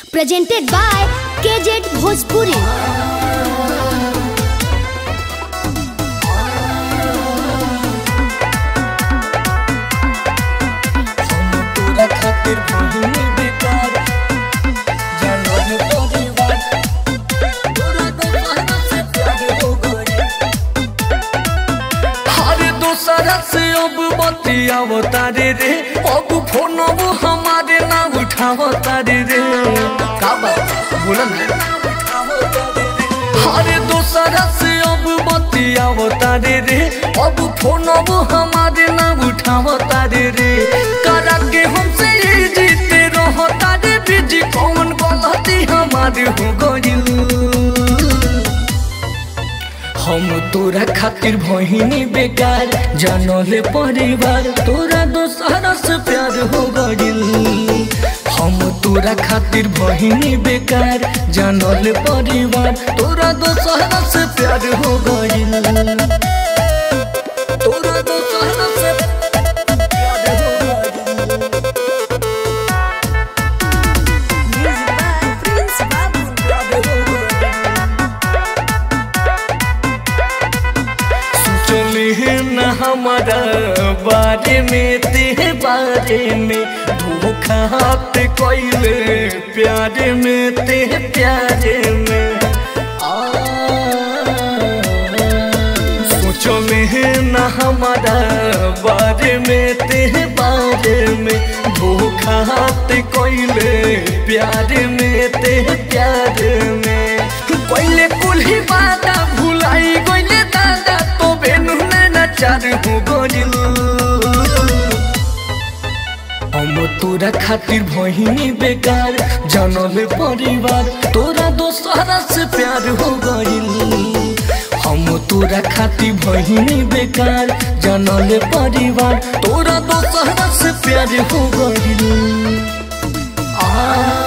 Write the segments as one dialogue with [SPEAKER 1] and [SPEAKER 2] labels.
[SPEAKER 1] presented by KZ Bhojpuri.
[SPEAKER 2] तोरा खातिर भूमि बेकार जानवर परिवार तोरा दोसरा से प्यार हो गई हर दोसरा से अब बतियाव तारे रे अब फोन अब हमारे ना उठाव तारे रे का बात बोला ना हर दोसरा से अब बतियाव तारे रे अब फोन अब हमारे ना उठाव तारे रे करा के हमसे ये जीते रहो तारे बीजी कौन गलती हमारे हो गई हम तोरा खातिर बहिनी बेकार जानले परिवार तोरा दोसरा से प्यार हो गइल हम तोरा खातिर बहिनी बेकार जानले परिवार तोरा दोसरा से प्यार हो गइल तोरा दोसरा से प्यार हो गइल प्यार हो गइल सोचली न हमारा बारे में ते बारे में धोखा हाथ कैले प्यारे में ते प्यारे में आ, सोचली न हमारा बारे में ते बारे में धोखा हाथ कैले प्यारे में ते प्यारे में पहले कुल ही बाता भुलाई गइले दादा तो बेनु ना चार हो गइल हम तोरा खातिर बहिनी बेकार जानले परिवार तोरा दोसरा से प्यार हो गइल हम तोरा खातिर बहिनी बेकार जानले परिवार तोरा दोसरा से प्यार हो गइल आ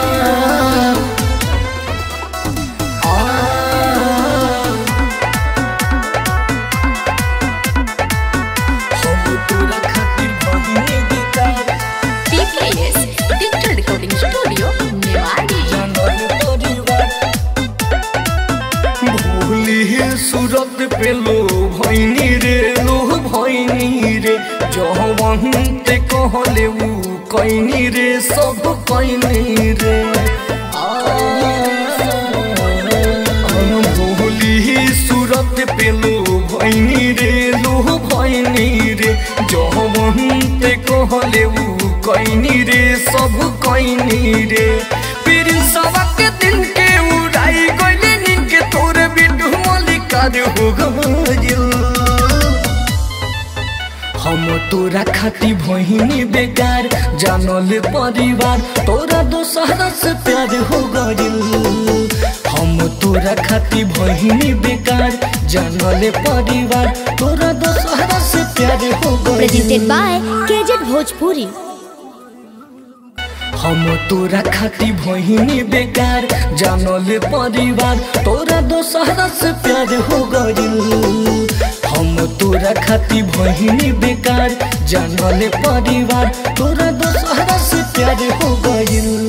[SPEAKER 3] PKS Digital Recording Studio, Newari.
[SPEAKER 2] सूरत पे लो भैनी रे लो भैनी रे जहवंत कहले ऊ कैनी रे सब कैनी रे भोली सूरत पे लो भैनी रे लो भैनी रे जहवंत कहले ऊ कैनी रे सब कैनी रे पीर सबक दिन के उड़ाई गइले नीन के तोरे बिटू मलिकार हो गइल हम तोरा खाती बहिनी बेकार जानल परिवार तोरा दोसरा से प्यार हो गइल हम तोरा खाती बहिनी बेकार जानल परिवार तोरा दोसरा से प्यार हो
[SPEAKER 1] Presented
[SPEAKER 2] गइल
[SPEAKER 1] by KZ Bhojpuri.
[SPEAKER 2] हम तोरा खाती बहिनी बेकार जानल परिवार तोरा दोसरा से प्यार हो गइल हम तोरा खाती बहिनी बेकार जानल परिवार तोरा दोसरा से प्यार हो गइल